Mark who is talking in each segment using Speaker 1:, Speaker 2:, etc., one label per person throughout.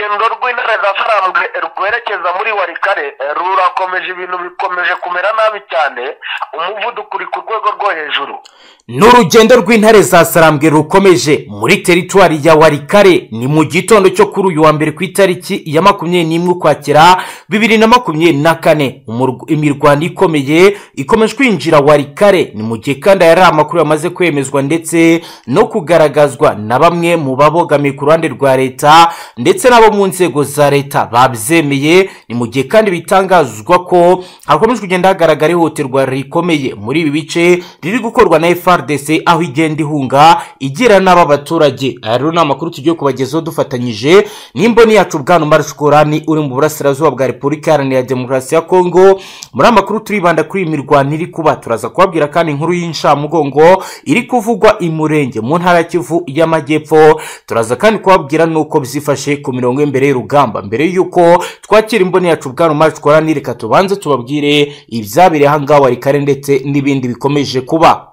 Speaker 1: urugendo rw'interezafarambwe rwerekeza muri warikare eh, rurakomeje ibintu bikomeje kumera nabi cyane umuvuduko uri ku rwego rwo hejuru
Speaker 2: ni urugendo rw'intare za sarambwe rukomeje muri teritwari ya warikare ni mu gitondo cyo kuri uyu wa mbere ku itariki ya makumyabiri n'imwe ukwakira bibiri na makumyabiri na kane Umurw- imirwano ikomeye ikomeje kwinjira warikare ni mu gihe kandi aya ari amakuru yamaze kwemezwa ndetse no kugaragazwa na bamwe mu babogamiye ku ruhande rwa leta ndetse n'abo mu nzego za leta babyemeye ni mu gihe kandi bitangazwa ko hakomeje kugenda hagaragara ihohoterwa rikomeye muri ibi bice riri gukorwa na FRDC aho igenda ihunga igira n'aba baturage aya rero ni amakuru tugiye kubagezaho dufatanyije n'imboni yacu bwana Umar Shukurani uri mu burasirazuba bwa Repubulika Iharanira Demokarasi ya Kongo muri amakuru turibanda kuri iyi mirwano iri kuba turaza kubabwira kandi inkuru y'inshamugongo iri kuvugwa i Murenge mu ntara ya Kivu y'Amajyepfo turaza kandi kubabwira n'uko byifashe ku mirongo y'imbere y'urugamba mbere y'uko twakira imboni yacu bwana Umar Shukurani reka tubanze tubabwire ibyabereye aha ngaha warikare ndetse n'ibindi bikomeje kuba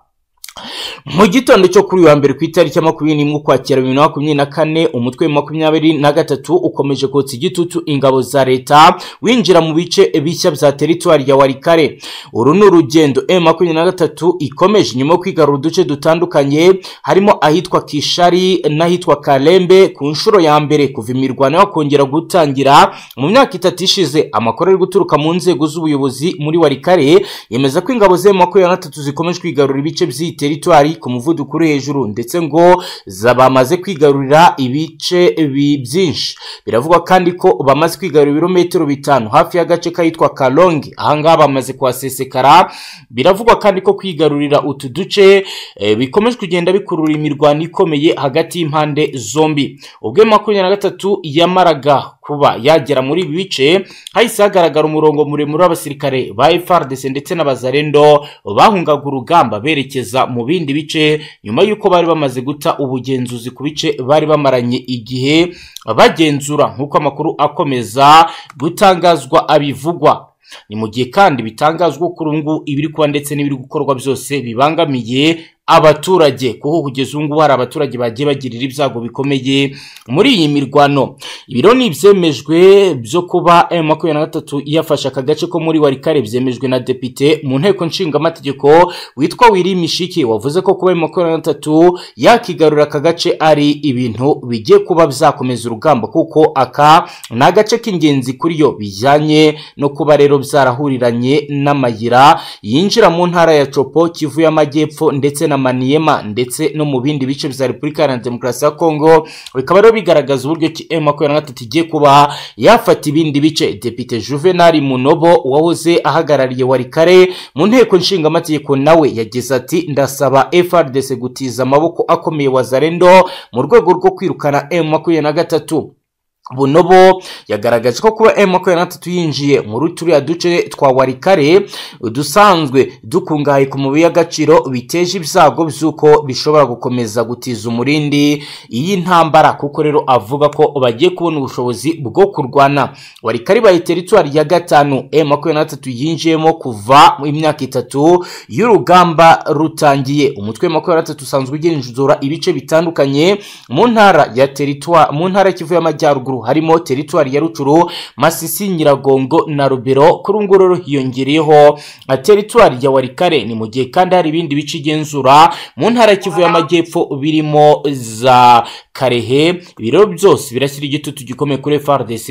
Speaker 2: mu gitondo cyo kuri uyu wa mbere ku itariki ya makumyabiri n'imwe ukwakira bibiri na makumyabiri na kane umutwe wa makumyabiri na gatatu ukomeje kotsa igitutu ingabo za leta winjira mu bice bishya bya teritwari ya warikare uru ni urugendo m makumyabiri na gatatu ikomeje nyuma yo kwigarura uduce dutandukanye harimo ahitwa kishari n'ahitwa karembe ku nshuro ya mbere kuva imirwano yakongera gutangira mu myaka itatu ishize amakuru ari guturuka mu nzego z'ubuyobozi muri warikare yemeza ko ingabo za makumyabiri na gatatu zikomeje kwigarura ibice by'iyi teritwari ku muvuduko uri hejuru ndetse ngo za- bamaze kwigarurira ibice bi- byinshi biravugwa kandi ko bamaze kwigarurira ibirometero bitanu hafi y'agace kahitwa kalongi ahangaha bamaze kuhasesekara biravugwa kandi ko kwigarurira utu duce eh, bikomeje kugenda bikurura imirwano ikomeye hagati y'impande zombi ubwo makumyabiri na gatatu yamaraga kuba yagera muri ibi bice hahise hagaragara umurongo muremure w'abasirikare ba FARDC ndetse n'abazarendo bahungaga urugamba berekeza mu bindi bice nyuma y'uko bari bamaze guta ubugenzuzi ku bice bari bamaranye igihe bagenzura nk'uko amakuru akomeza gutangazwa abivugwa ni mu gihe kandi bitangazwa ko urungu ibiri kuba ndetse n'ibiri gukorwa byose bibangamiye abaturage kuko kugeza ubu ngubu hari abaturage bagiye bagirira ibyago bikomeye muri iyi mirwano ibiro ni ibyemejwe byo kuba M makumyabiri na gatatu yafashe aka gace ko muri warikare byemejwe na depite mu nteko nshingamategeko witwa wiri mishiki wavuze ko kuba M makumyabiri na gatatu yakigarurira aka gace ari ibintu bigiye kuba byakomeza urugamba kuko aka ni agace k'ingenzi kuri yo bijyanye no kuba rero byarahuriranye n'amayira yinjira mu ntara ya copo kivu y'amajyepfo ndetse na maniyema ndetse no mu bindi bice bya repubulika iharanira demokarasi ya kongo bikaba rero bigaragaza uburyo ki m makumyabiri na gatatu igiye kuba yafata ibindi bice depite juvenali munobo wahoze ahagarariye warikare mu nteko nshingamategeko nawe yagize ati ndasaba frdc gutiza amaboko akomeye wazarendo mu rwego rwo kwirukana m makumyabiri na gatatu bunobo yagaragaje ko kuba m makumyabiri na gatatu yinjiye muri turiya duce twa warikare udusanzwe dukungahaye ku mabuye y'agaciro biteje ibyago by'uko bishobora gukomeza gutiza umurindi iyi ntambara kuko rero avuga ko bagiye kubona ubushobozi bwo kurwana warikare ibaye teritwari ya gatanu m makumyabiri na gatatu yinjiyemo kuva mu myaka itatu y'urugamba rutangiye umutwe wa makumyabiri na gatatu usanzwe ugenzura ibice bitandukanye mu ntara ya teritwari mu ntara ya kivu y'amajyaruguru harimo teritwari ya rucuru masisi nyiragongo na rubero kuri ubu nguru hiyongereyeho na teritwari ya warikare ni mu gihe kandi hari ibindi bice igenzura mu ntara ya kivu y'amajyepfo birimo za karehe ibiro byose birashyira igitutu gikomeye kuri frdc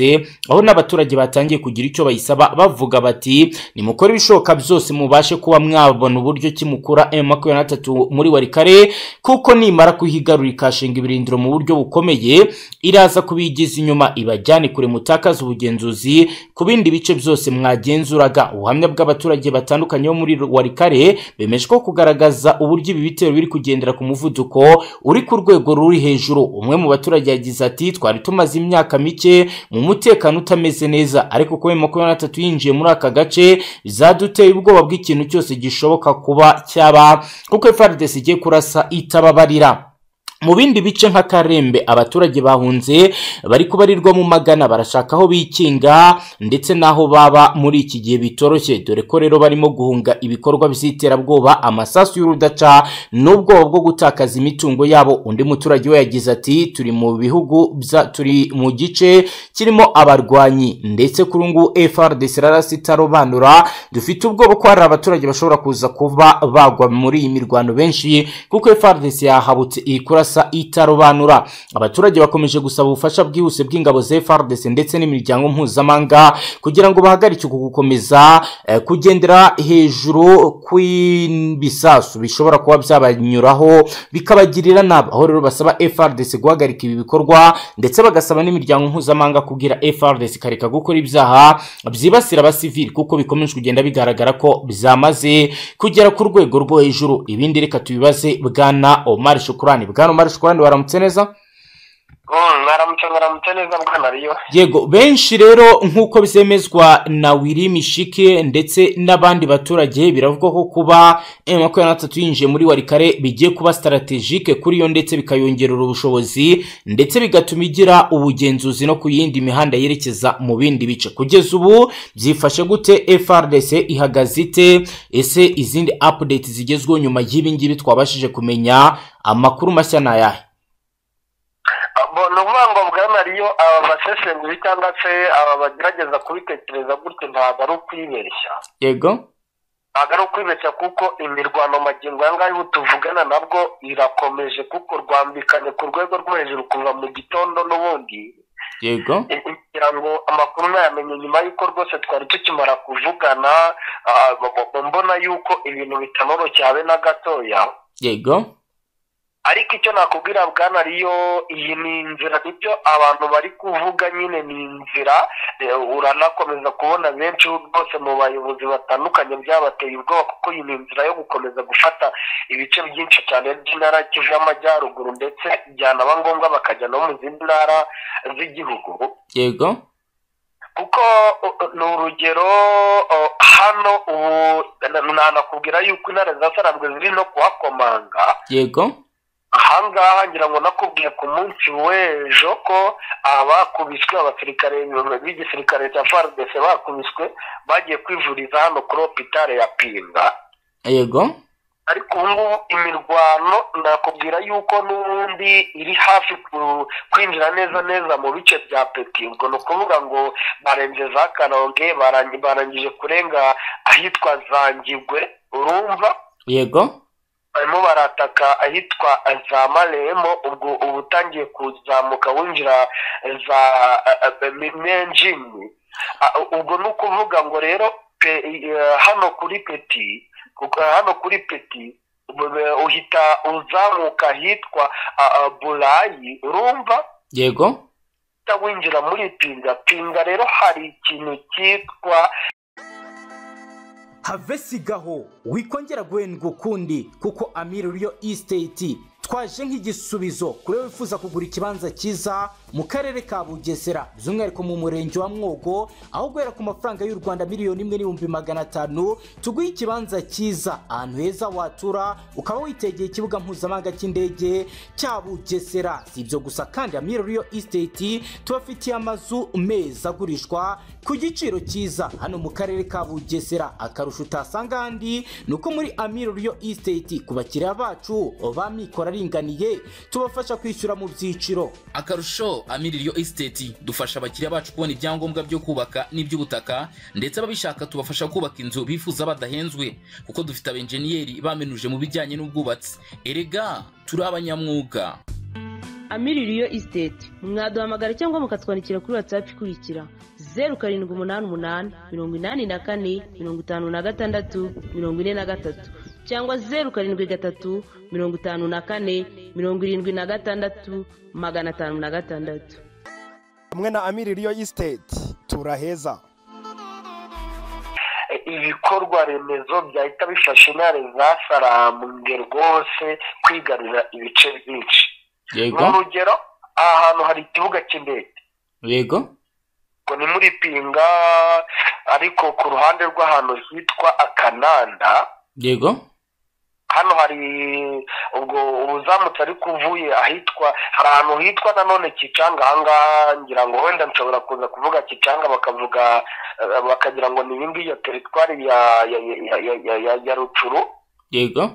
Speaker 2: aho n'abaturage batangiye kugira icyo bayisaba bavuga bati nimukore ibishoboka byose mubashe kuba mwabona uburyo kimukura m makumyabiri na gatatu muri warikare kuko nimara kuhigarura ikashinga ibirindiro mu buryo bukomeye iraza kubigiza inyuma ibajyane kure mutakaza ubugenzuzi ku bindi bice byose mwagenzuraga ubuhamya bw'abaturage batandukanye bo muri warikare bemeje ko kugaragaza uburyo ibi bitero biri kugendera ku muvuduko uri ku rwego ruri hejuru umwe mu baturage yagize ati twari tumaze imyaka mike mu mutekano utameze neza ariko kuba makumyabiri na gatatu yinjiye muri aka gace zaduteye ubwoba bw'ikintu cyose gishoboka kuba cyaba kuko FARDC igiye kurasa itababarira mu bindi bice nka karembe abaturage bahunze bari kubarirwa mu magana barashaka aho bikinga ndetse n'aho baba muri iki gihe bitoroshye dore ko rero barimo guhunga ibikorwa by'iterabwoba amasasu y'urudaca n'ubwoba bwo gutakaza imitungo yabo undi muturage we yagize ati turi mu bihugu bya turi mu gice kirimo abarwanyi ndetse kuri ubu FRDC rarasi itarobanura dufite ubwoba ko hari abaturage bashobora kuza kuba bagwa muri iyi mirwano benshi kuko FRDC yahabutse iri kurasa itarobanura abaturage bakomeje gusaba ubufasha bwihuse bw'ingabo za FRDC ndetse n'imiryango mpuzamahanga kugira ngo bahagarike uku gukomeza eh, kugendera hejuru kw'ibisasu bishobora kuba byabanyuraho bikabagirira nabi aho rero basaba FRDC guhagarika ibi bikorwa ndetse bagasaba n'imiryango mpuzamahanga kubwira FRDC ikareka gukora ibyaha byibasira abasivili kuko bikomeje kugenda bigaragara ko byamaze kugera ku rwego rwo hejuru ibindi reka tubibaze bwana Omar Shukurani bwana Omar Shukurani baramutse neza
Speaker 1: Mm, mwaramutse mwaramutse neza bwana riyo
Speaker 2: yego benshi rero nk'uko byemezwa na wiri mishike ndetse n'abandi baturage biravugwa ko kuba M makumyabiri na gatatu yinjiye muri warikare bigiye kuba strategike kuri yo ndetse bikayongerera ubushobozi ndetse bigatuma igira ubugenzuzi no ku yindi mihanda yerekeza mu bindi bice kugeza ubu byifashe gute FRDC ihagaze ite ese izindi update zigezweho nyuma y'ibi ngibi twabashije kumenya amakuru mashya ni ayahe
Speaker 1: Bo- ni ukuvuga ngo bwana riyo aba basesenguzi cyangwa se aba bagerageza kubitekereza gutyo ntabwo ari ukwibeshya
Speaker 2: yego
Speaker 1: ntabwo ari ukwibeshya kuko imirwano magingo aya ngaya ubu tuvugana nabwo irakomeje kuko rwambikanye ku rwego rwo hejuru kuva mu gitondo n'ubundi
Speaker 2: yego
Speaker 1: kugira ngo amakuru nayamenye nyuma y'uko rwose twari tukimara kuvugana ah, bo- bo- mbona y'uko ibintu bitanoroshye habe na gatoya
Speaker 2: yego
Speaker 1: ariko icyo nakubwira bwana riyo iyi ni inzira nibyo abantu bari kuvuga nyine ni inzira Eh, uranakomeza kubona benshi rwose mu bayobozi batandukanye byabateye ubwoba kuko iyi ni inzira yo gukomeza gufata ibice byinshi cyane by'intara kivu y'amajyaruguru ndetse byana ngombwa bakajya no mu zindi ntara z'igihugu
Speaker 2: yego
Speaker 1: kuko uh, uh, ni urugero uh, hano ubu na- nanakubwira yuko intare zasaranzwe ziri no kuhakomanga
Speaker 2: yego
Speaker 1: ahangaha ngira ngo nakubwiye ku munsi w'ejo ko abakubiswe abasirikare b'igisirikare cya FARDC bakubiswe bagiye kwivuriza hano kuri hopitale ya Pinga
Speaker 2: yego
Speaker 1: ariko ubu ngubu imirwano nakubwira yuko n'ubundi iri hafi ku- kwinjira neza neza mu bice bya peti ubwo ni ukuvuga ngo barenze za karonge barangi- barangije kurenga ahitwa zangigwe urumva
Speaker 2: yego
Speaker 1: barimo barataka ahitwa za maremo ubwo uba utangiye kuzamuka winjira za menjini ubwo ni ukuvuga ngo rero pe- eh, hano kuri peti kuko hano kuri peti ubu- eh, uhita uzamuka ahitwa ah, ah, burayi urumva
Speaker 2: yego
Speaker 1: uhita winjira muri pinga pinga rero hari ikintu cyitwa
Speaker 2: havesigaho wikongera guhendwa ukundi kuko amiri ruriyo isiteti twaje nk'igisubizo kuri wowe wifuza kugura ikibanza cyiza mu karere ka bugesera by'umwihariko mu murenge wa mwogo aho guhera ku mafaranga y'u rwanda miliyoni imwe n'ibihumbi magana atanu tuguhe ikibanza cyiza ahantu heza watura ukaba witegeye ikibuga mpuzamahanga cy'indege cya bugesera si ibyo gusa kandi amiri ruriyo isiteti tubafitiye amazu meza agurishwa ku giciro cyiza hano mu karere ka bugesera akarusho utasanga ahandi ni uko muri amiro riyo isiteti ku bakiriya bacu ba mikoro aringaniye tubafasha kwishyura mu byiciro
Speaker 3: akarusho amiririyo esiteti dufasha abakiriya bacu kubona ibyangombwa byo kubaka n'iby'ubutaka ndetse ababishaka tubafasha kubaka inzu bifuza badahenzwe kuko dufite abenjeniyeri bamenuje mu bijyanye n'ubwubatsi erega turi abanyamwuga
Speaker 4: amiririyo isiteti mwaduhamagara cyangwa mukatwandikira kuri watsapu ikurikira zeru karindwi umunani umunani mirongo inani na kane mirongo itanu na gatandatu mirongo ine na gatatu cyangwa zeru karindwi gatatu mirongo itanu na kane mirongo irindwi na gatandatu magana atanu na gatandatu
Speaker 5: hamwe na amiri riyo isiteti turaheza
Speaker 1: ibikorwa remezo byahita bifasha intare zasarambwe rwose kwigarurira ibice byinshi ni
Speaker 2: yego
Speaker 1: urugero aha hantu hari ikibuga cy'indege
Speaker 2: yego
Speaker 1: ngo ni muri pinga ariko ku ruhande rw'ahantu hitwa akananda
Speaker 2: yego
Speaker 1: hano hari ubwo ubuzamutse ariko uvuye ahitwa hari ahantu hitwa nanone kicanga ahangaha ngira ngo wenda nshobora kuza kuvuga kicanga bakavuga eh, bakagira ngo ni ibingibi ya teritwari ya ya ya- ya- ya- ya- ya rucuru
Speaker 3: yego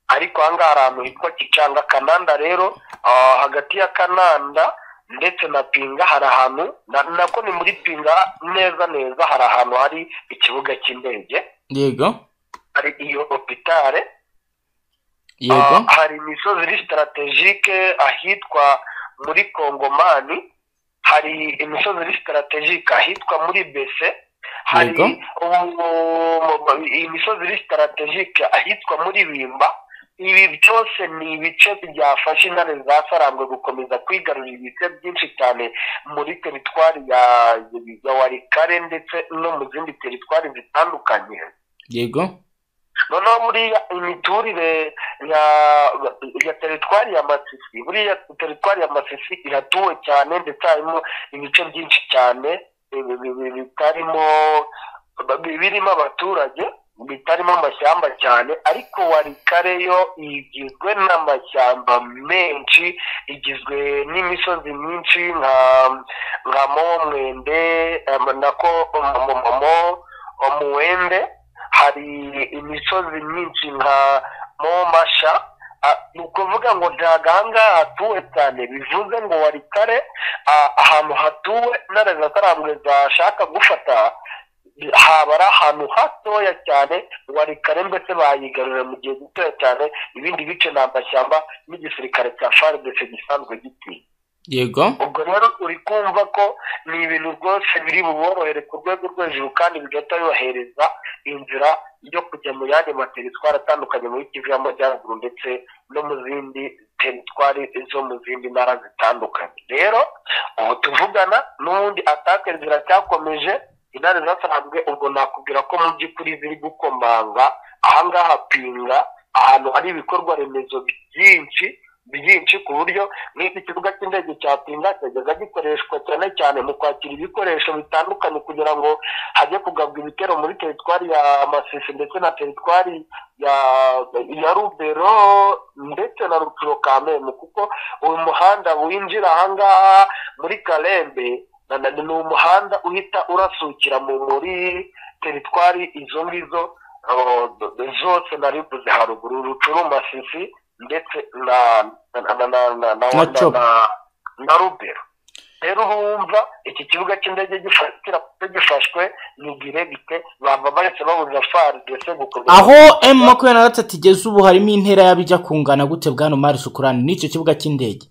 Speaker 1: ariko ahangaha hari ahantu hitwa kicanga kananda rero ah, hagati ya kananda ndetse na pinga hari ahantu na- nako ni muri pinga neza neza hari ahantu hari ikibuga cy'indege
Speaker 3: yego
Speaker 1: hari iyo opitare
Speaker 3: yego
Speaker 1: Ah, hari imisozi iri sitaratejike ahitwa muri kongomani hari imisozi iri sitaratejike ahitwa muri bese hari
Speaker 3: Yego.
Speaker 1: ubu- imisozi iri sitaratejike ahitwa muri bimba ibi byose ni ibice byafasha intare za sarambwe gukomeza kwigarurira ibice byinshi cyane muri teritwari ya ya warikare ndetse no mu zindi teritwari zitandukanye
Speaker 3: yego
Speaker 1: noneho buriya imiturire ya ya teritwari ya masisi buriya teritwari ya masisi iratuwe cyane ndetse harimo ibice byinshi cyane bi- bi- bi- bitarimo bi- birimo abaturage bitarimo amashyamba cyane ariko warikare yo igizwe n'amashyamba menshi igizwe n'imisozi myinshi nka nka momwende em, nako momo omuwende hari imisozi myinshi nka momasha Ah, ni ukuvuga ngo ntabwo ahangaha hatuwe cyane bivuze ngo warikare ah, ahantu hatuwe intare zatarambwe zashaka gufata haba ari ahantu hatoya cyane warikare mbese bayigarurira mu gihe gitoya cyane ibindi bice ni amashyamba n'igisirikare cya faridese gisanzwe gitinya
Speaker 3: yego
Speaker 1: ubwo rero uri kumva ko ni ibintu rwose biri buborohere ku rwego rwo hejuru kandi bigahita bibahereza inzira yo kujya mu yandi materitwari atandukanye muri kivu y'amajyaruguru ndetse no mu zindi teritwari zo mu zindi ntara zitandukanye rero ubu tuvugana n'ubundi atake ziracyakomeje intare zasanzwe ubwo nakubwira ko mu by'ukuri ziri gukomanga ahangaha pinga ahantu hari ibikorwa remezo byinshi byinshi ku buryo nk'iki kibuga cy'indege cya pinga cyajyaga gikoreshwa cyane cyane mu kwakira ibikoresho bitandukanye kugira ngo hajye kugabwa ibitero muri teritwari ya masisi ndetse na teritwari ya ya rubero ndetse na rucuro kamembe kuko uyu muhanda winjira ahangaha muri karembe na- na- ni umuhanda uhita urasukira mu muri teritwari izo ngizo oh, zose narivuze haruguru rucuru masisi ndetse na na na na na na
Speaker 2: Na
Speaker 1: na,
Speaker 2: Cobo.
Speaker 1: na, na rubero rero urumva iki kibuga cy'indege gifa- kiramutse gifashwe ni giregite baba bahise babuza fari ndetse gukorwa
Speaker 2: aho emu makumyabiri na gatatu igeze ubu harimo intera y'abijya kungana gute bwana mari sukurani n'icyo kibuga cy'indege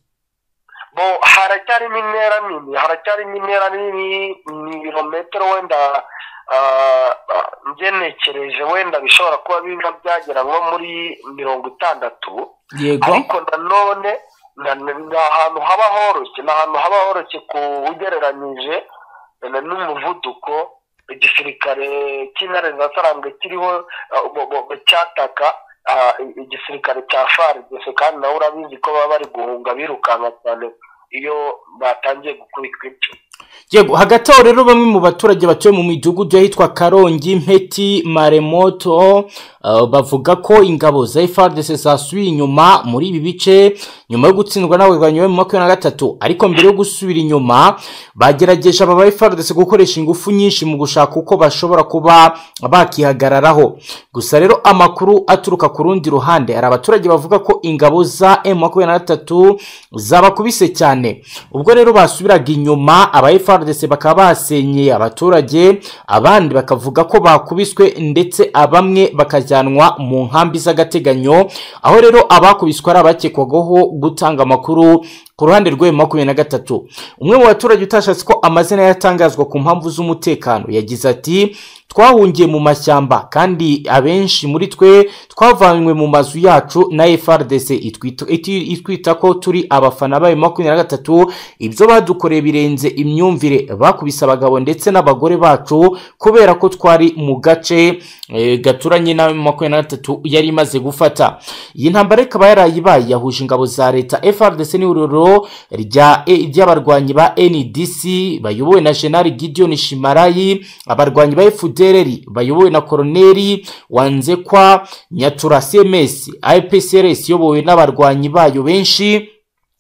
Speaker 1: bo haracyarimo intera nini haracyarimo intera nini ni ibirometero wenda ah, ah, ngenekereje wenda bishobora kuba biba byagera nko muri mirongo itandatu
Speaker 2: yego
Speaker 1: ariko nanone na- na- ni ahantu haba horoshye ni ahantu haba horoshye ku ugereranyije na- n'umuvuduko igisirikare cy'intare za sarambwe kiriho ah, bo- bo- bo- cyataka ah, i- igisirikare cya faridese kandi nawe urabizi ko baba bari guhunga birukanka cyane iyo batangiye gukubitwa inshuro
Speaker 2: yego hagati aho rero bamwe mu baturage batuye mu midugudu y'ahitwa karongi mpeti maremoto eh, bavuga ko ingabo za frdc zasubiye inyuma muri ibi bice nyuma yo gutsindwa n'abarwanyi ba makumyabiri na gatatu ariko mbere yo gusubira inyuma bagerageje aba ba frdc gukoresha ingufu nyinshi mu gushaka uko bashobora kuba bakihagararaho gusa rero amakuru aturuka ku rundi ruhande hari abaturage bavuga ko ingabo za m makumyabiri na gatatu zabakubise cyane ubwo rero basubiraga inyuma aba frdc bakaba basenyeye abaturage abandi bakavuga ko bakubiswe ndetse abamwe bakajyanwa mu nkambi z'agateganyo aho rero abakubiswe ari abakekwagaho gutanga amakuru ku ruhande rw'ayo makumyabiri na gatatu umwe mu baturage utashatse ko amazina yatangazwa ku mpamvu z'umutekano yagize ati twahungiye mu mashyamba kandi abenshi muri twe twavanywe mu mazu yacu na frdc itwita- iti- itwita ko turi abafana bayo makumyabiri na gatatu ibyo badukoreye birenze imyumvire bakubise abagabo ndetse n'abagore bacu kubera ko twari mu gace eh, gaturanye na makumyabiri na gatatu yari imaze gufata iyi ntambara ikaba yarayibaye yahuje ingabo za leta frdc n'ihuriro rya- eh, ry'abarwanyi ba ndc bayobowe na general gideon shimarayi abarwanyi ba fud butereri bayobowe na koroneri wanzekwa nyatura cms ipcrs iyobowe n'abarwanyi bayo benshi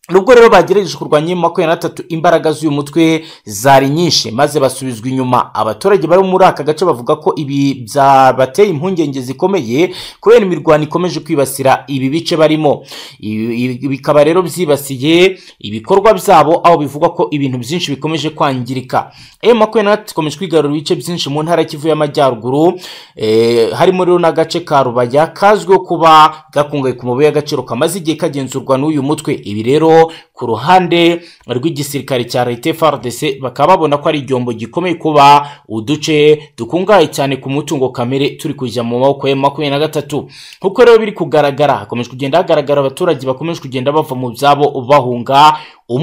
Speaker 2: nubwo rero bagerageje kurwanya mu makumyabiri na tatu imbaraga z'uyu mutwe zari nyinshi maze basubizwa inyuma abaturage bari muri aka gace bavuga ko ibi byabateye impungenge zikomeye kubera imirwano ikomeje kwibasira ibi bice barimo Ibi- ibi- bikaba rero byibasiye ibikorwa byabo aho bivugwa ko ibintu byinshi bikomeje kwangirika ayo makumyabiri na tatu ikomeje kwigarura ibice byinshi mu ntara kivu y'amajyaruguru eh, harimo rero n'agace ka rubaya kazwiho kuba gakungahaye ku mabuye y'agaciro kamaze igihe kagenzurwa n'uyu mutwe ibi rero ku ruhande rw'igisirikare cya leta frdc bakaba babona ko ari igyombo gikomeye kuba uduce dukungahaye cyane ku mutungo kamere turi kujya mu maboko ya makumyabiri na gatatu nkuko rero biri kugaragara hakomeje kugenda hagaragara abaturage bakomeje kugenda bava mu byabo bahunga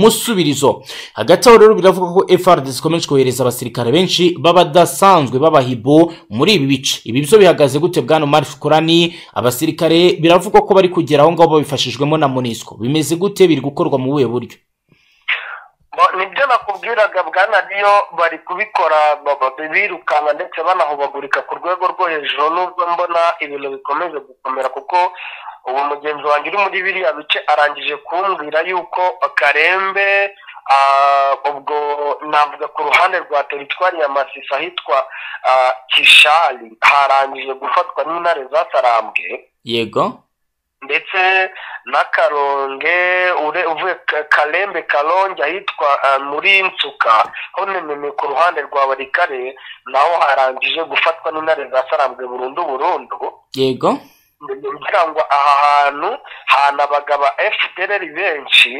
Speaker 2: umusubirizo hagati aho rero biravuga ko FRDC ikomeje kohereza abasirikare benshi b'abadasanzwe b'abahibo muri ibi bice ibi byo bihagaze gute bwana Omar Shukurani abasirikare biravugwa ko bari kugera aho ngaho babifashijwemo na MONUSCO bimeze gute biri gukorwa mu buhe buryo
Speaker 1: Bo- nibyo nakubwiraga bwana niyo bari kubikora ba- ba- birukanka ndetse banahubagurika ku rwego rwo hejuru nubwo mbona ibintu bikomeje gukomera kuko ubu mugenzi wanjye uri muri biriya bice arangije kumbwira yuko karembe ah, ubwo navuga ku ruhande rwa teritwari ya masisi ahitwa ah, kishari harangije gufatwa n'intare zasarambwe
Speaker 2: yego
Speaker 1: ndetse n'akaronge ure- uvuye Ka- karembe karonge ahitwa ah, muri nsuka ho nememe ku ruhande rwa barikare naho harangije gufatwa n'intare zasarambwe burundu burundu
Speaker 2: yego
Speaker 1: kugira ngo aha hantu hana abagaba efudereri benshi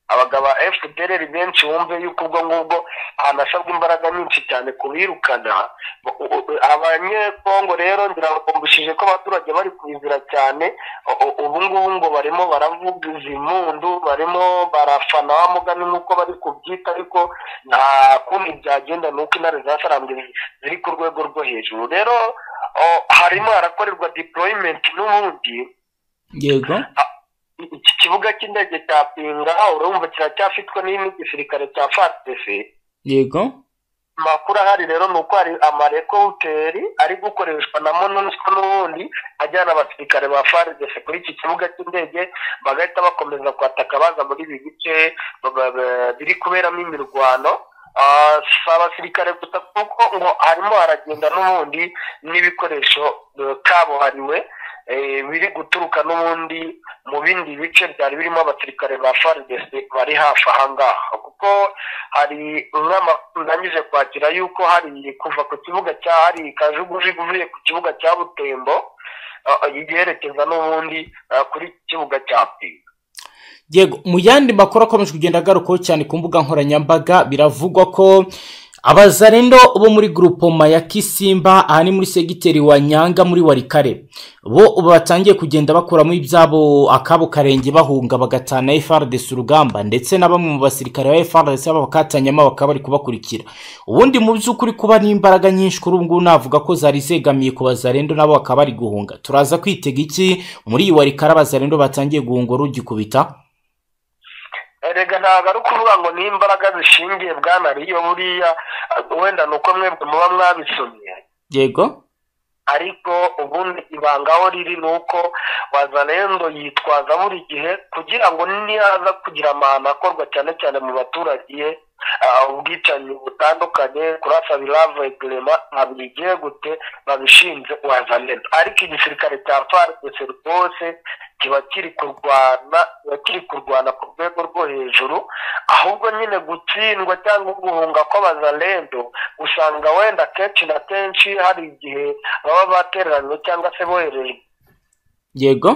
Speaker 1: abagaba efudereri benshi wumve yuko ubwo ngubwo hanasabwa imbaraga nyinshi cyane kubirukana U- u- u- abanyekongo rero ndirabakumbushije ko abaturage bari kubizira cyane U- u- ubu ngubu ngo barimo baravuga izimpundu barimo barafana wa mugani nk'uko bari kubyita ariko nta kundi byagenda ni uko intare zasarambwe ziri ku rwego rwo hejuru rero o- harimo harakorerwa deployment n'ubundi
Speaker 2: yego
Speaker 1: iki kibuga cy'indege cya pinga urumva kiracyafitwe n'igisirikare cya frdc
Speaker 2: yego
Speaker 1: amakuru ahari rero ni uko hari amarekowuteri ari gukoreshwa na monusco n'ubundi ajyana abasirikare ba frdc kuri iki kibuga cy'indege bagahita bakomeza kwataka baza muri ibi bice ba- ba- ba- biri kuberamo imirwano Ah, si abasirikare gusa kuko ngo harimo haragenda n'ubundi n'ibikoresho eh, kabuhariwe eh, biri guturuka n'ubundi mu bindi bice byari birimo abasirikare ba frdc bari hafi aha ngaha kuko hari nk'amakuru ndangije kwakira yuko hari kuva ku kibuga cya hari kajugujugu uvuye ku kibuga cya butembo ah, yerekeza n'ubundi ah, kuri iki kibuga cya pinga
Speaker 2: yego mu yandi makuru akomeje kugenda agarukaho cyane ku mbuga nkoranyambaga biravugwa ko abazarendo bo muri grupoma ya kisimba aha ni muri segiteri wa nyanga muri warikare bo ubu batangiye kugenda bakuramo ibyabo akabo karenge bahunga bagatana frdc urugamba ndetse na bamwe mu basirikare ba frdc bakatanyamo bakaba bari kubakurikira ubundi mu by'ukuri kuba n'imbaraga nyinshi kuri ubu ngubu navuga ko zari zegamiye ku bazarendo nabo bakaba bari guhunga turaza kwitega iki muri iyi warikare abazarendo batangiye guhunga rugikubita
Speaker 1: erega ntabwo ari ukuvuga ngo ni imbaraga zishingiye bwana riyo buriya ah, wenda ni uko mwebwe muba mwabisomye
Speaker 2: yego
Speaker 1: ariko ubundi ibanga aho riri ni uko wazalendo yitwaza buri gihe kugira ngo niyaza kugira amahano akorwa cyane cyane mu baturage ah, ubwicanyi butandukanye kurasa birava egirema ntabwo igiye gute babishinze wazalendo ariko igisirikare cya farese rwose kiba kiri kurwana kiba kiri kurwana ku rwego rwo hejuru ahubwo nyine gutsindwa cyangwa guhunga kw'abazalendo usanga wenda kenshi na kenshi hari igihe baba batereranywe cyangwa se boherejwe
Speaker 2: yego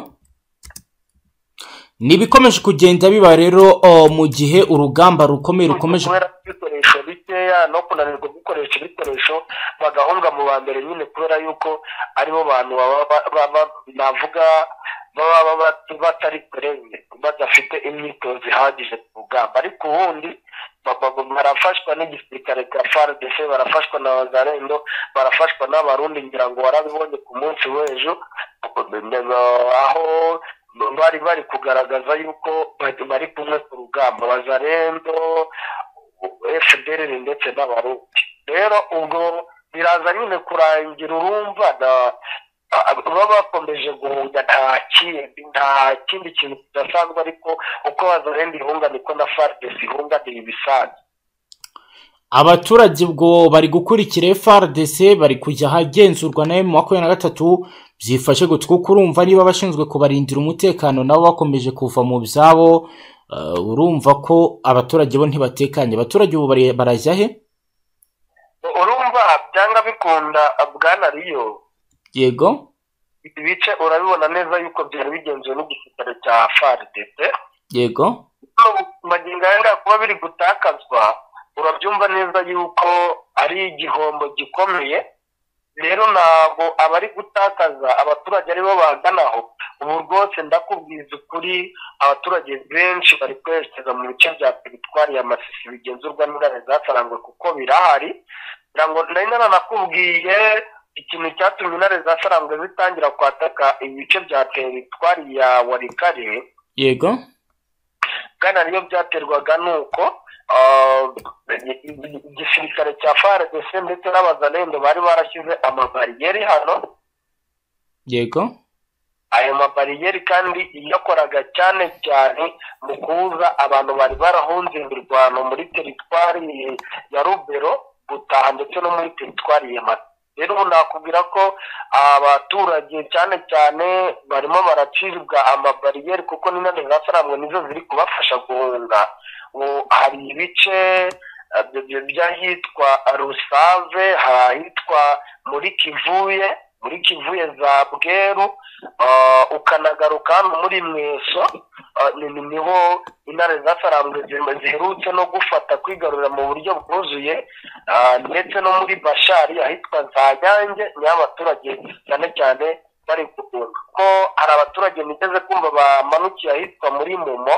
Speaker 2: ni ibikomeje kugenda biba rero o, mu gihe urugamba rukomeye rukomeje
Speaker 1: kubera ibikoresho bikeya no kunanirwa gukoresha ibikoresho bagahunga mu ba mbere nyine kubera yuko aribo bantu baba ba- ba- ba- navuga baba baba- batari kurenge badafite imyitozo ihagije ku rugamba ariko ubundi ba- ba- ba- barafashwa n'igisirikare cya fardc barafashwa na bazarendo barafashwa n'abarundi ngira ngo warabibonye ku munsi w'ejo aho bari bari kugaragaza yuko bari- bari kumwe ku rugamba bazarendo fdr ndetse n'abarundi rero ubwo biraza nyine kurangira urumva na- a- baba bakomeje guhunga nta kindi nta kindi kintu kidasanzwe ariko uko bazarenda ihunga niko na faridesi ihunga ni ibisanzwe
Speaker 2: abaturage ubwo bari gukurikira FRDC bari kujya ahagenzurwa na makumyabiri na gatatu byifashe gutwi kuko urumva niba abashinzwe kubarindira umutekano nabo bakomeje kuva mu byabo eh, urumva ko abaturage bo ntibatekanye abaturage ubu bari- barajya he
Speaker 1: urumva byanga bikunda bwana riyo
Speaker 2: yego
Speaker 1: ibi bice urabibona neza yuko byari bigenzuwe n'igisirikare cya faridesi
Speaker 2: yego
Speaker 1: magingo aya ngaya kuba biri gutakazwa urabyumva neza yuko ari igihombo gikomeye rero ntabwo abari gutakaza abaturage aribo baganaho ubu rwose ndakubwiza ukuri abaturage benshi bari kwerekeza mu bice bya teritwari ya masisi bigenzurwa n'ingare zasarangwe kuko birahari ngira ngo nari naranakubwiye ikintu cyatumye intare zasarangwe zitangira kwataka ibice bya teritwari ya warikare
Speaker 2: yego
Speaker 1: bwana niyo byaterwaga ni uko ah, igisirikare cya FARDC ndetse n'abazalendo bari barashyize amabariyeri hano
Speaker 2: yego
Speaker 1: ayo mabariyeri kandi yakoraga cyane cyane mu kubuza abantu bari barahunze imirwano muri teritwari ya rubero gutaha ndetse no muri teritwari ya mata rero ubu nakubwira ko abaturage cyane cyane barimo baracibwa amabariyeri kuko n'intare zasarangwe nizo ziri kubafasha guhunga ubu hari ibice eh, bya- bya- by'ahitwa rusave hari ahitwa muri kivuye muri kivuye za bweru Ah, ukanagaruka hano muri mweso ah, ni- ni- niho intare zasarambwe zi- ziherutse no gufata kwigarurira mu buryo bwuzuye ah, ndetse no muri bashari ahitwa za nyange niho abaturage cyane cyane bari guhunga ko hari abaturage nigeze kumva bamanukiye ahitwa muri mumo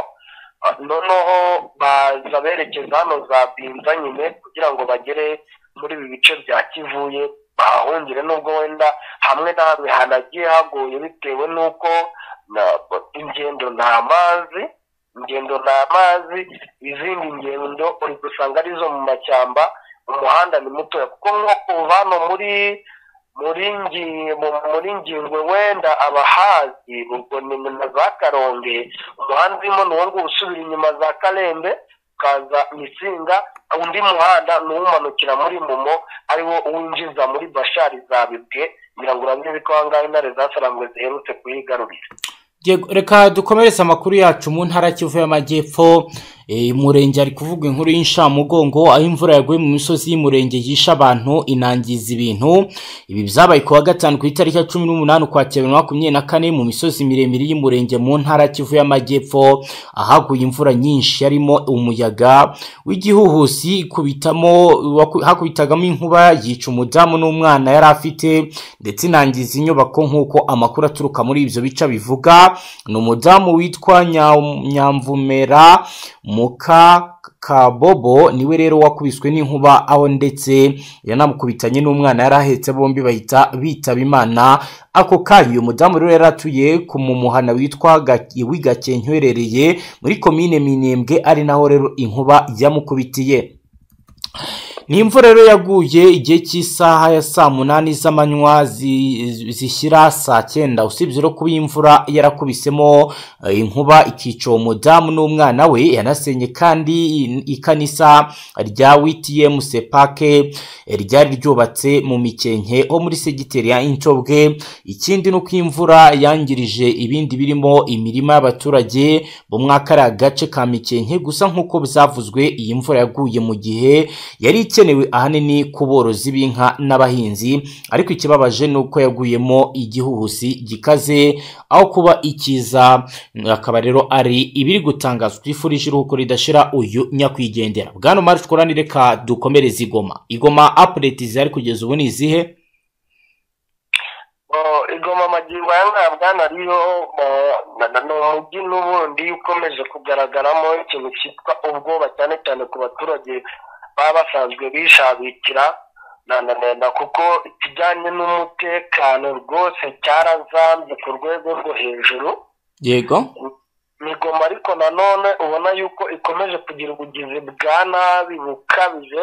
Speaker 1: ah, noneho baza berekeza hano za binza nyine kugira ngo bagere muri ibi bice bya kivuye bahahungire nubwo wenda hamwe na hamwe hanagiye hagoye bitewe n'uko na- ingendo nta mazi ingendo nta mazi izindi ngendo uri gusanga arizo mu mashyamba umuhanda ni mutoya kuko nko kuva hano muri muri ngi- mu- muri ngingwe wenda abahazi ubwo ni mu- na za karonge umuhanda urimo ni uwo nguwo usubira inyuma za karembe ukaza mitsinga undi muhanda ni uwumanukira muri mumo ari wo winjiza muri bashari zabibwe ngira ngo urabizi ko ahangaha intare zasarangwe ziherutse kuyigarurira
Speaker 2: Yego, reka dukomereze amakuru yacu mu ntara kivu y'amajyepfo Eh, umurenge ari kuvuga inkuru y'inshamugongo aho imvura yaguye mu misozi y'umurenge yishe abantu inangiza ibintu ibi byabaye ku wa gatanu ku itariki ya cumi n'umunani ukwakira bibiri na makumyabiri na kane mu misozi miremire y'umurenge mu ntara kivu y'amajyepfo ahaguye imvura nyinshi yarimo umuyaga w'igihuhusi ikubitamo waku- hakubitagamo inkuba yica umudamu n'umwana yari afite ndetse inangiza inyubako nk'uko amakuru aturuka muri ibyo bice bivuga ni umudamu witwa Nya- nyamvumera muka kabobo niwe rero wakubiswe n'inkuba aho ndetse yanamukubitanye n'umwana yari ahetse bombi bahita bitaba imana ako kanya uyu mudamu rero yari atuye ku mumuhana witwa Ga- wigakenke uherereye muri komine minembwe ari naho rero inkuba yamukubitiye ni imvura rero yaguye igihe cy'isaha ya saa munani z'amanywa zi- zishyira saa cyenda usibye no kuba iyi imvura yarakubisemo eh, inkuba ikica uwo mudamu n'umwana we yanasenye kandi i- ikanisa rya wtm sepake eh, ryari ryubatse mu mikenke ho muri segiteri ya inshobwe ikindi ni uko imvura yangirije ibindi birimo imirima y'abaturage bo muri kariya gace ka mikenke gusa nk'uko byavuzwe iyi mvura yaguye mu gihe yari ikenewe ahanini ku borozi b'inka n'abahinzi ariko ikibabaje ni uko yaguyemo igihuhusi gikaze aho kuba ikiza akaba rero ari ibiri gutangazwa twifurije iruhuko ridashira uyu nyakwigendera bwana mari tworani reka dukomereze igoma igoma apureti zihari kugeza ubu ni izihe
Speaker 1: Oh, igoma amagingo aya ngaya bwana ariyo oh, na- na- ni umujyi n'ubundi ukomeje kugaragaramo ikintu cyitwa ubwoba cyane cyane ku baturage baba basanzwe bishabikira na- na- na- na- kuko ikijyanye n'umutekano rwose cyarazambye ku rwego rwo hejuru
Speaker 2: yego
Speaker 1: migoma ariko nanone ubona yuko ikomeje kugira ubugizi bwa nabi bukabije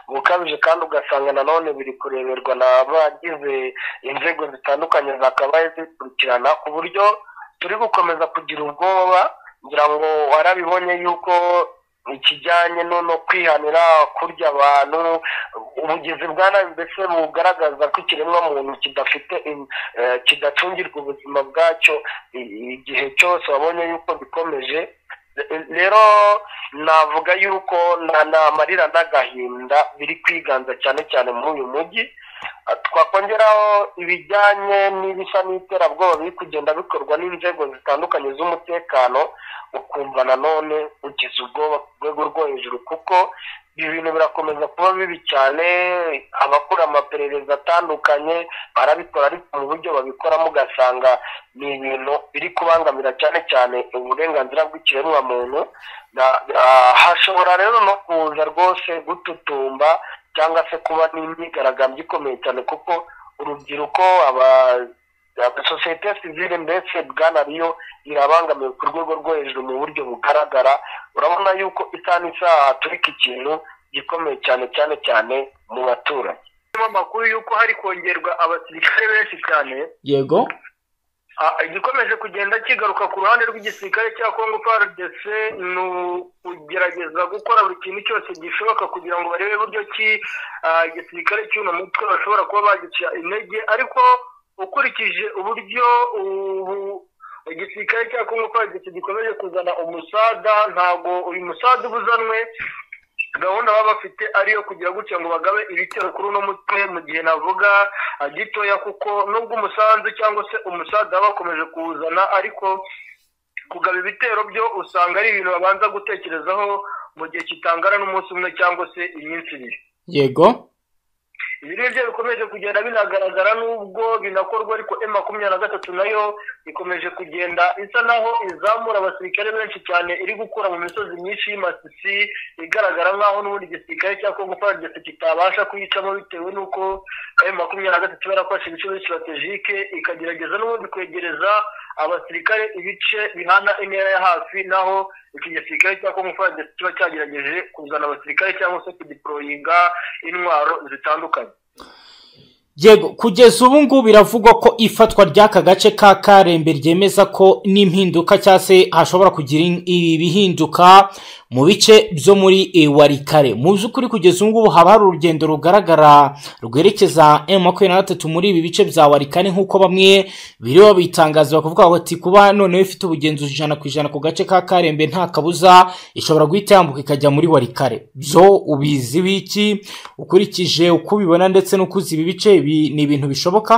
Speaker 1: bukabije kandi ugasanga nanone biri kureberwa n'abagize inzego zitandukanye zakabaye zikurikirana ku buryo turi gukomeza kugira ubwoba ngira ngo warabibonye yuko ikijyanye no kwihanira kurya abantu ubugizi bwa nabi mbese bugaragaza ko ikiremwa muntu kidafite kidacungirwa ubuzima bwacyo igihe cyose wabonye yuko bikomeje rero navuga yuko nta marira n'agahinda biri kwiganza cyane cyane muri uyu mujyi twakongeraho ibijyanye n'ibisa n'iterabwoba biri kugenda bikorwa n'inzego zitandukanye z'umutekano ukumva nanone ugize ubwoba ku rwego rwo hejuru kuko ibi bintu birakomeza kuba bibi cyane abakora amaperereza atandukanye barabikora ariko mu buryo babikoramo ugasanga ni ibintu biri kubangamira cyane cyane uburenganzira bw'ikiremwamuntu hashobora rero no kuza rwose gututumba cyangwa se kuba n'imyigaragambyo ikomeye cyane kuko urubyiruko aba sosiyete sivire mbese bwana riyo irabangamiwe ku rwego rwo hejuru mu buryo bugaragara urabona yuko isaha n'isaha haturika ikintu gikomeye cyane cyane cyane mu baturage amakuru y'uko hari kongerwa abasirikare benshi cyane
Speaker 6: yego
Speaker 1: igikomeje kugenda kigaruka ku ruhande rw'igisirikare cya kongo prdc ni ukugerageza gukora buri kintu cyose gishoboka kugira ngo barebe uburyo ki igisirikare cy'uno mutwe bashobora kuba bagica intege ariko ukurikije uburyo ubu igisirikare cya kongo prdc gikomeje kuzana umusada ntabwo uyu musada uba uzanwe gahunda baba bafite ariyo kugira gutya ngo bagabe ibitero kuri uno mutwe mu gihe navuga gitoya kuko nubwo umusanzu cyangwa se umusaza bakomeje kuwuzana ariko kugaba ibitero byo usanga ari ibintu babanza gutekerezaho mu gihe kitangana n'umunsi umwe cyangwa se iminsi ibiri
Speaker 6: yego
Speaker 1: ibi ngibyo bikomeje kugenda binagaragara n'ubwo binakorwa ariko emu makumyabiri na gatatu nayo ikomeje kugenda isa naho izamura abasirikare benshi cyane iri gukura mu misozi myinshi y'imasisi igaragara nk'aho n'ubundi igisirikare cya kongo paragisi kitabasha kuyicamo bitewe n'uko emu makumyabiri na gatatu yarafashe ibice muri sitratejike ikagerageza n'ubundi kwegereza abasirikare ibice bihana intera ya hafi naho iki gisirikare cya kongo paragisi kiba cyagerageje kuzana abasirikare cyangwa se kudiporoyinga intwaro zitandukanye
Speaker 6: yego kugeza ubu ngubu biravugwa ko ifatwa ry'aka gace ka karembe ryemeza ko n'impinduka cyangwa se hashobora kugira ibihinduka mu bice byo muri warikare mu by'ukuri kugeza ubu ngubu haba hari urugendo rugaragara rwerekeza emu makumyabiri na gatatu muri ibi bice bya warikare nk'uko bamwe biri babitangaza bakavuga bati kuba noneho ifite ubugenzuzi ijana ku ijana ku gace ka karembe nta kabuza ishobora guhita yambuka ikajya muri warikare byo ubizi wiki ukurikije uko ubibona ndetse n'uko uzi ibi bice ni ibintu bishoboka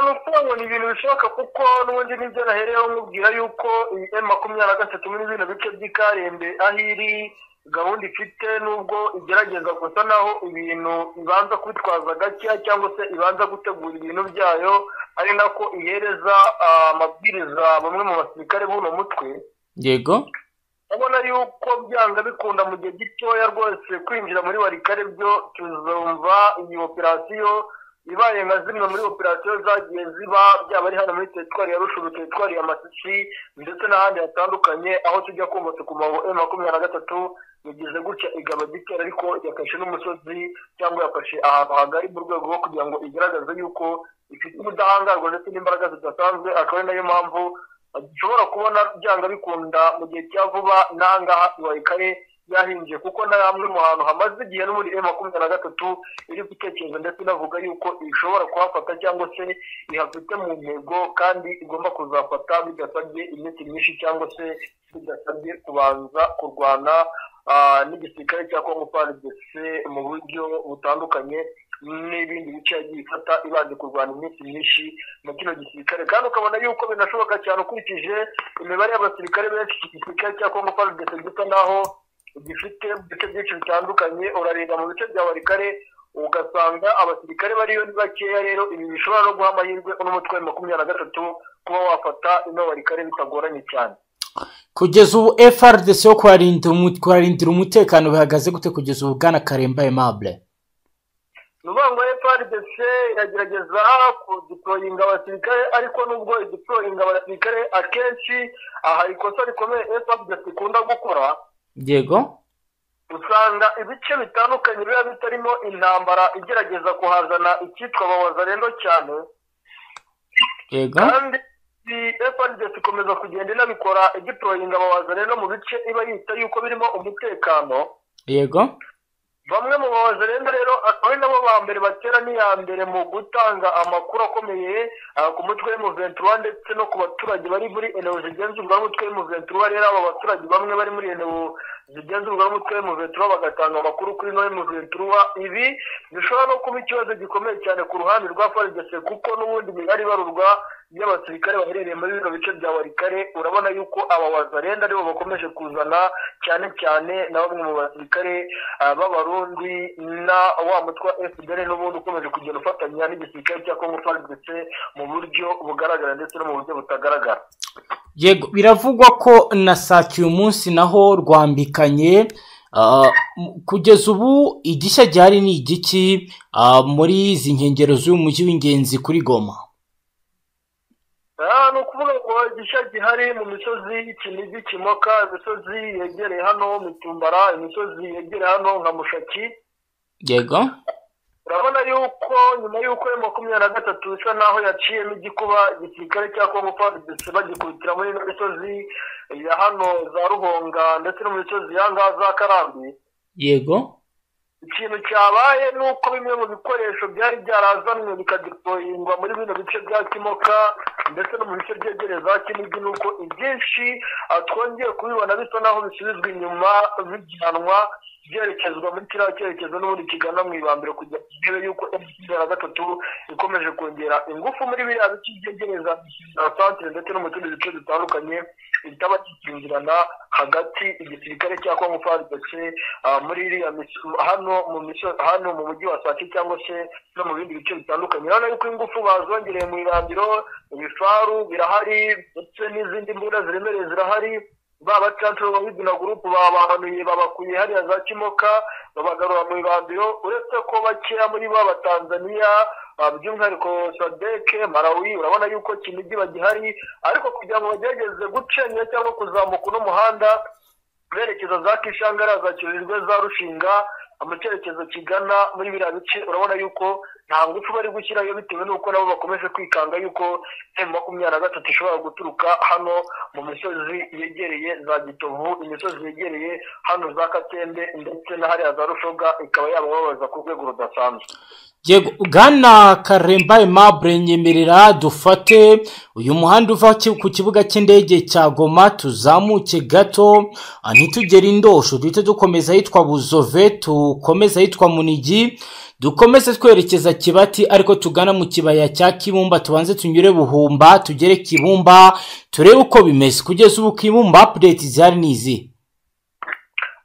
Speaker 1: ni ukuvuga ngo ni ibintu bishoboka kuko n'ubundi n'ibyo nahereyeho nkubwira yuko iyi emu makumyabiri na gatatu muri bino bice by'ikarembe aho iri gahunda ifite nubwo igerageza gusa naho ibintu ibanza kwitwaza gakeya cyangwa se ibanza gutegura ibintu byayo ari nako ihereza amabwiriza bamwe mu basirikare b'uno mutwe
Speaker 6: yego
Speaker 1: urabona yuko byanga bikunda mu gihe gitoya rwose kwinjira muri warikare byo tuzumva iyi operasiyo ibaye nka zimwe muri operasiyo zagiye ziba byaba ari hano muri teritwari ya rushuru teritwari ya masisi ndetse n'ahandi hatandukanye aho tujya kumva tukuma ngo emu makumyabiri na gatatu yagize gutya igaba gitera ariko yafashe n'umusozi cyangwa yafashe ahantu hagari mu rwego rwo kugira ngo igaragaze yuko ifite ubudahangarwa ndetse n'imbaraga zidasanzwe akaba ari nayo mpamvu dushobora kubona byanga bikunda mu gihe cya vuba n'ahangaha iwayikare yahingiye kuko na hamwe mu hantu hamaze igihe n'ubundi e makumyabiri na gatatu iri gutekereza ndetse inavuga yuko ishobora kuhafata cyangwa se ihafite mu ntego kandi igomba kuzafata bidasabye iminsi myinshi cyangwa se bidasabye kubanza kurwana n'igisirikare cya kongo paridese mu buryo butandukanye n'ibindi bice yagiye ifata ibanje kurwanya iminsi myinshi mu kino gisirikare kandi ukabona yuko binashoboka cyane ukurikije imibare y'abasirikare benshi iki gisirikare cya kongo paridese gisa naho gifite ibice byinshi bitandukanye urareba mu bice bya warikare ugasanga abasirikare bariyo ni bakeya rero ibi bishobora no guha amahirwe uno mutwe wa makumyabiri na gatatu kuba wafata ino warikare bitagoranye cyane
Speaker 6: kugeza ubu frdc yo kuharindira umutekano bihagaze gute kugeza ubu bwana karemba aimable
Speaker 1: ni ukuvuga ngo frdc iragerageza kudiporoyinga abasirikare ariko nubwo idiporoyinga abasirikare akenshi aha ikosa rikomeye frdc ikunda gukora
Speaker 6: yego
Speaker 1: usanga ibice bitandukanye biba bitarimo intambara igerageza kuhazana icyitwa abawazarendo cyane
Speaker 6: yego
Speaker 1: kandi frdc ikomeza kugenda inabikora idiporoyinga abawazarendo mu bice iba yita yuko birimo umutekano
Speaker 6: yego
Speaker 1: bamwe mu bawazirenga rero akaba ari nabo ba mbere batera n'iya mbere mu gutanga amakuru akomeye ah, ku mutwe w'umuventura ndetse no ku baturage bari muri enewo zigenzurwa n'umutwe w'umuventura rero abo baturage bamwe bari muri enewo zigenzurwa n'umutwe w'umuventura bagatanga amakuru kuri no w'umuventura ibi bishobora no kuba ikibazo gikomeye cyane ku ruhande rwa farigese kuko n'ubundi migari ibarurwa y'abasirikare baherereye muri bino bice bya warikare urabona yuko aba bazarenda aribo bakomeje kuzana cyane cyane na bamwe mu basirikare ah, b'abarundi na wa mutwe wa fpr n'ubundi ukomeje kugenda ufatanya n'igisirikare cya kongo farigese mu buryo bugaragara ndetse no mu buryo butagaragara
Speaker 6: yego biravugwa ko na sake uyu munsi naho rwambikanye ah, m- kugeza ubu igishya gihari ni igiki ah, muri izi nkengero z'uyu mujyi w'ingenzi kuri goma
Speaker 1: Ah, ni ukuvuga ngo igishya gihari mu misozi y'Ikinigi Kimoka imisozi yegereye hano Mitumbara imisozi yegereye hano nka Mushaki
Speaker 6: yego
Speaker 1: urabona yuko nyuma y'uko ya makumyabiri na gatatu bisa naho yaciyemo igikuba igisirikare cya kongo fadc bagikubitira muri ino misozi ya hano za ruhonga ndetse no mu misozi ya ngaha za karambi
Speaker 6: yego
Speaker 1: ikintu cyabaye ni uko bimwe mu bikoresho byari byarazanwe bikadiployingwa muri bino bice bya kimoka ndetse no mu bice byegereye za kinigi ni uko ibyinshi ah, twongeye kubibona bisa naho bisubizwa inyuma bijyanwa byerekezwa muri kiriya cyerekezo n'ubundi kigana mu ibambiro kujya ku ntebe y'uko makumyabiri na gatatu ikomeje kongera ingufu muri biriya bice byegereza za santere ndetse no mu tundi duce dutandukanye itaba kikingirana hagati igisirikare cya kongo fadc ah, muri iriya mis- hano mu miso- hano mu mujyi wa sake cyangwa se no mu bindi bice bitandukanye urabona yuko ingufu bazongereye mu irambiro ibifaru birahari ndetse n'izindi mbunda ziremereye zirahari ba bacancuro ba bidina gurupu babahanuye babakuye hariya za kimoka babagarura mu ibambiro uretse ko bakeya muri bo abatanzaniya ah, by'umwihariko sadeke malawi urabona yuko kinigi bagihari ariko kugira ngo bagerageze gucenya cyangwa kuzamuka uno muhanda berekeza za kishangara za kirurirwe za rushinga mu cyerekezo kigana muri biriya bice urabona yuko nta ngufu bari gushyirayo bitewe n'uko nabo bakomeje kwikanga yuko emu makumyabiri na gatatu ishobora guturuka hano mu misozi yegereye za gitovu imisozi yegereye hano za katende ndetse na hariya za rushoga ikaba yabababaza ku rwego rudasanzwe
Speaker 6: yego bwana karemba aimable nyemerera dufate uyu muhanda uva ki- ku kibuga cy'indege cya goma tuzamuke gato ah, ntitugere indosho duhite dukomeza ahitwa buzove dukomeza ahitwa munigi dukomeze twerekeza kibati ariko tugana mu kibaya cya kibumba tubanze tunyure buhumba tugere kibumba turebe uko bimeze kugeza ubu kibumba apudeti zihari ni izi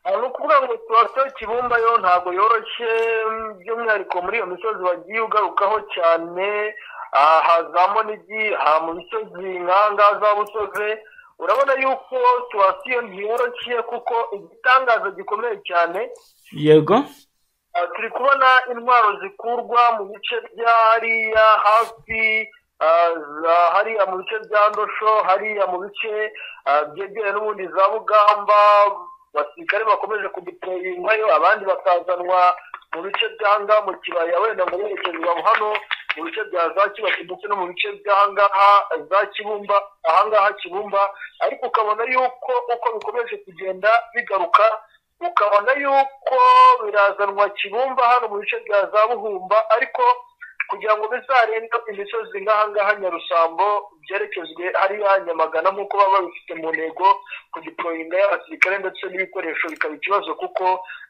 Speaker 1: Ah, ni ukuvuga ngo situwasiyo kibumba yo ntabwo yoroshye mm, by'umwihariko muri iyo misozi wagiye ugarukaho cyane ah, hazamo n'igi aha mu misozi nkanga za busoze urabona yuko situwasiyo ntiyoroshye kuko igitangaza gikomeye cyane
Speaker 6: yego
Speaker 1: Ah, turi kubona intwaro zikurwa mu bice bya hariya hafi ah, za- hariya mu bice bya ndosho hariya mu bice ah, byegereye n'ubundi za bugamba abasirikare bakomeje kudipoyingwayo abandi bakazanwa mu bice bya ngaha mu kibaya wenda ngo berekezwa hano mu bice bya za kibaki ndetse no mu bice by'ahangaha za kibumba ahangaha kibumba ariko ukabona yuko uko bikomeje kugenda bigaruka ukabona yuko birazanwa kibumba hano mu bice bya za buhumba ariko kugira ngo bizarenge imisozi nk'ahangaha nyarusambo byerekezwe hariya nyamagana nk'uko baba babifite mu ntego ku diporoyinga y'abasirikare ndetse n'ibikoresho bikaba ikibazo kuko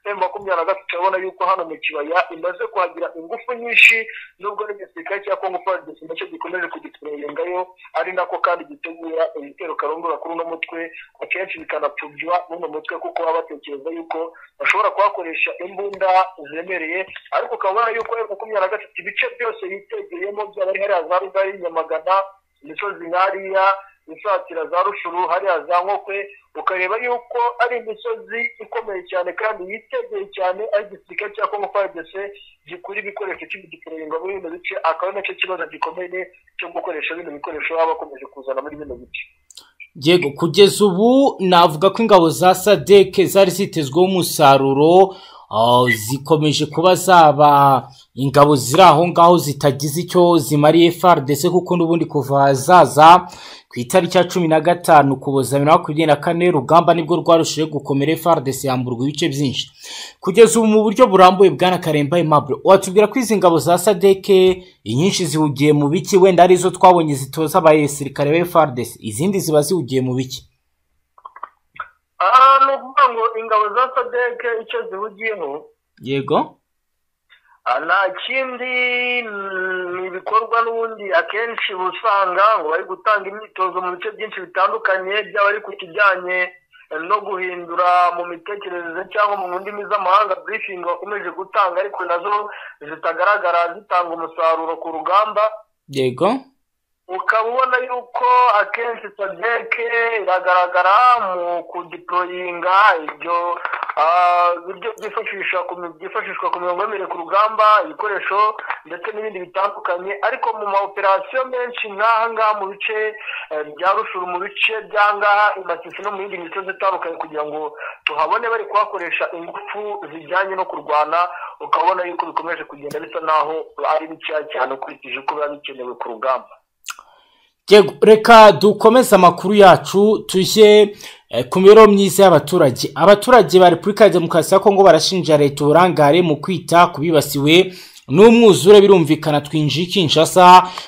Speaker 1: emu makumyabiri na gatatu urabona yuko hano mu kibaya imaze kuhagira ingufu nyinshi nubwo n'igisirikare cya kongo fadesi nacyo gikomeje kugiporoyingayo ari nako kandi gitegura ibitero karongora kuri uno mutwe akenshi bikanapfubya n'uno mutwe kuko baba batekereza yuko bashobora kuhakoresha imbunda ziremereye ariko ukaba ubona yuko emu makumyabiri na gatatu ibice byose yitegeyemo byaba ari hariya za rugari nyamagana imisozi nkariya ishakira za rushuru hariya za nkokwe ukareba yuko ari imisozi ikomeye cyane kandi yitegeye cyane aho igisirikare cya kongo fadese gikura ibikoresho cy'ibigiporoyinga muri bino bice akaba ari nacyo kibazo gikomeye cyo gukoresha bino bikoresho baba bakomeje kuzana muri bino bice
Speaker 2: yego kugeza ubu navuga ko ingabo za sadeke zari zitezweho umusaruro zikomeje kuba zaba ingabo ziri aho ngaho zitagize icyo zimariye fardese kuko n'ubundi kuva zaza ku itariki ya cumi na gatanu kuboza bibiri na makumyabiri na kane urugamba nibwo rwarushijeho gukomera fardese yamburwa ibice byinshi kugeza ubu mu buryo burambuye bwana karemba impapuro watubwira ko izi ngabo za sadeke inyinshi zihugiye mu biki wenda arizo twabonye zitoza abasirikare ba fardese izindi ziba zihugiye mu biki
Speaker 1: aha ni ukuvuga ngo ingabo za sadeke icyo zihugiyeho
Speaker 2: yego
Speaker 1: nta kindi ni ibikorwa n'ubundi akenshi uba usanga ngo bari gutanga imyitozo mu bice byinshi bitandukanye byaba ari ku kijyanye no guhindura mu mitekerereze cyangwa mu ndimi z'amahanga burifingi bakomeje gutanga ariko nazo zitagaragara zitanga umusaruro ku rugamba
Speaker 2: yego
Speaker 1: ukaba ubona yuko akenshi sadeke iragaragara mu kudiporoyinga ibyo ibyo byifashisha byifashishwa ku mirongo y'imibiri ku rugamba ibikoresho ndetse n'ibindi bitandukanye ariko mu ma operasiyo menshi nk'aha ngaha mu bice bya rushuru mu bice by'ahangaha i masisi no mu yindi misozi itandukanye kugira ngo tuhabone bari kuhakoresha ingufu zijyanye no kurwana ukabona yuko bikomeje kugenda bisa n'aho ari bikeya cyane ukurikije uko biba bikenewe ku rugamba
Speaker 2: reka dukomeze amakuru yacu tujye ku mibereho myiza y'abaturage abaturage ba repubulika ya demokarasi ya kongo barashinja leta uburangare mu kwita ku bibasiwe n'umwuzure birumvikana twinjiye kinshasa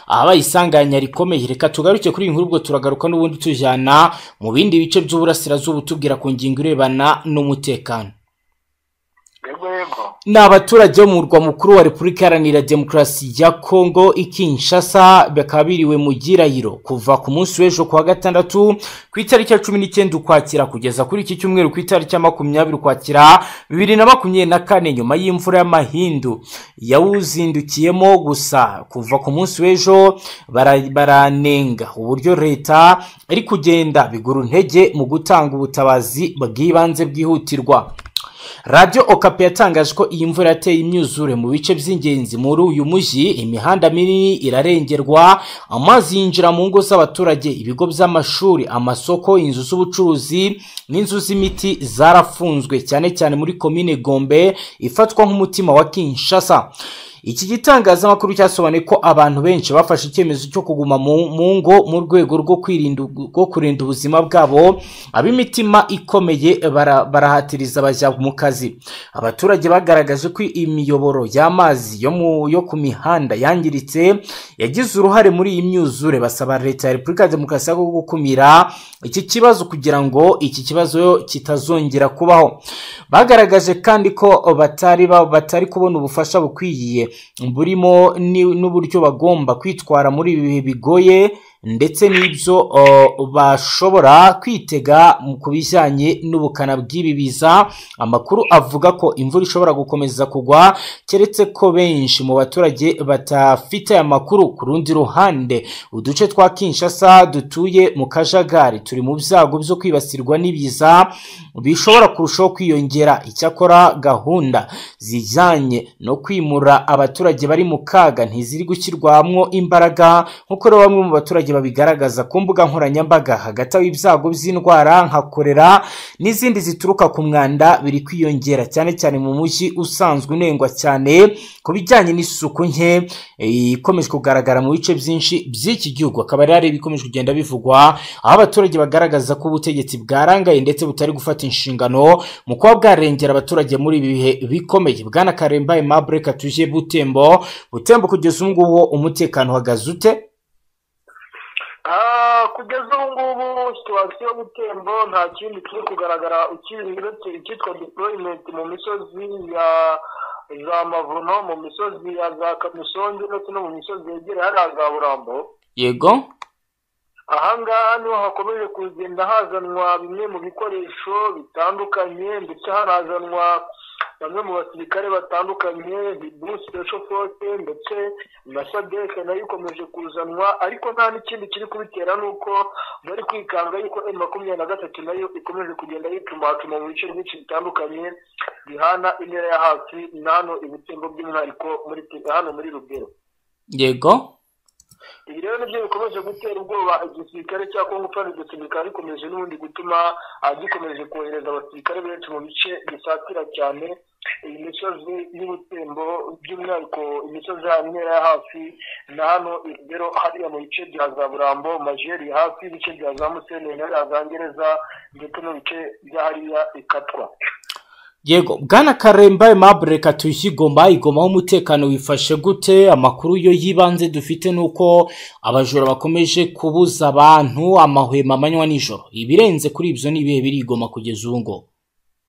Speaker 2: aha bayisanganya rikomeye reka tugaruke kuri iyi nkuru ubwo turagaruka n'ubundi tujyana mu bindi bice by'uburasirazuba tubwira ku ngingo irebana n'umutekano ni abaturage bo mu murwa mukuru wa repubulika iharanira demokarasi ya kongo ikinshasa bakaba biriwe mu girayiro kuva ku munsi w'ejo kuwa gatandatu ku itariki ya cumi n'icyenda ukwakira kugeza kuri iki cyumweru ku itariki ya makumyabiri ukwakira bibiri na makumyabiri na kane nyuma y'imvura y'amahindu yawuzindukiyemo gusa kuva ku munsi w'ejo baranenga uburyo leta iri kugenda bigura intege mu gutanga ubutabazi bw'ibanze bwihutirwa radiyo okapi yatangaje ko iyi mvura yateye imyuzure mu bice by'ingenzi muri uyu mujyi imihanda minini irarengerwa amazi yinjira mu ngo z'abaturage ibigo by'amashuri amasoko inzu z'ubucuruzi n'inzu z'imiti zarafunzwe cyane cyane muri komine gombe ifatwa nk'umutima wa kinshasa iki gitangazamakuru cyasobanuye ko abantu benshi bafashe icyemezo cyo kuguma mu ngo mu rwego rwo kwirinda rwo kurinda ubuzima bwabo ab'imitima ikomeye barahatiriza bajya mu kazi abaturage bagaragaje ko imiyoboro y'amazi yo ku mihanda yangiritse yagize uruhare muri iyi myuzure basaba leta ya repubulika ya demokarasi yo gukumira iki kibazo kugira ngo iki kibazo kitazongera kubaho bagaragaje kandi ko batari batari kubona ubufasha bukwiye burimo n'uburyo bagomba kwitwara muri ibi bihe bigoye ndetse n'ibyo bashobora kwitega ku bijyanye n'ubukana bw'ibi biza amakuru avuga ko imvura ishobora gukomeza kugwa keretse ko benshi mu baturage batafite aya makuru ku rundi ruhande uduce twa kinshasa dutuye mu kajagari turi mu byago byo kwibasirwa n'ibiza bishobora kurushaho kwiyongera icyakora gahunda zijyanye no kwimura abaturage bari mu kaga ntiziri gushyirwamo imbaraga nk'uko rero bamwe mu baturage babigaragaza ku mbuga nkoranyambaga hagati aho ibyago by'indwara nka korera n'izindi zituruka ku mwanda biri kwiyongera cyane cyane mu mujyi usanzwe unengwa cyane ku bijyanye n'isuku nke ikomeje kugaragara mu bice byinshi by'iki gihugu akaba ari ibikomeje kugenda bivugwa aho abaturage bagaragaza ko ubutegetsi bwarangaye ndetse butari gufata inshingano mu kuba bwarengera abaturage muri ibi bihe bikomeye bwana karemba aimable katuje butembo butembo kugeza ubu ngubu umutekano uhagaze ute
Speaker 1: kugeza ubu ngubu situwasiyo butembo nta kindi kiri kugaragara uretse icyitwa deployment mu misozi ya za mavuno mu misozi ya za kamisongi ndetse no mu misozi yegereye hariya za burambo
Speaker 2: yego
Speaker 1: ahangaha niho hakomeje kugenda hazanwa bimwe mu bikoresho bitandukanye ndetse hanazanwa bamwe mu basirikare batandukanye hibu special force ndetse na sadeke nayo ikomeje kuzanwa ariko nta n'ikindi kiri kubitera ni uko bari kwikanga yuko m makumyabiri na gatatu nayo ikomeje kugenda yitumatuma mu bice byinshi bitandukanye bihana intera ya hafi na hano ibitembo by'umwihariko muri hano muri rubero
Speaker 2: yego
Speaker 1: ibi rero nibyo bikomeje gutera ubwoba igisirikare cya kongo kandi iryo sirikare rikomeje n'ubundi gutuma gikomeje kohereza abasirikare benshi mu bice bisatira cyane iyi misozi y'ubutembo by'umwihariko imisozi ya ntera ya hafi na hano rero hariya mu bice bya za burambo majeri hafi ibice bya za musenyi hariya za ngereza ndetse n'ibice bya hariya ikatwa
Speaker 2: yego bwana karemba aimable reka tuyishye igoma igomaho umutekano wifashe gute amakuru yo y'ibanze dufite ni uko abajura bakomeje kubuza abantu amahwemo amanywa nijoro ibirenze kuri ibyo ni ibihe biri igoma kugeza ubu ngubu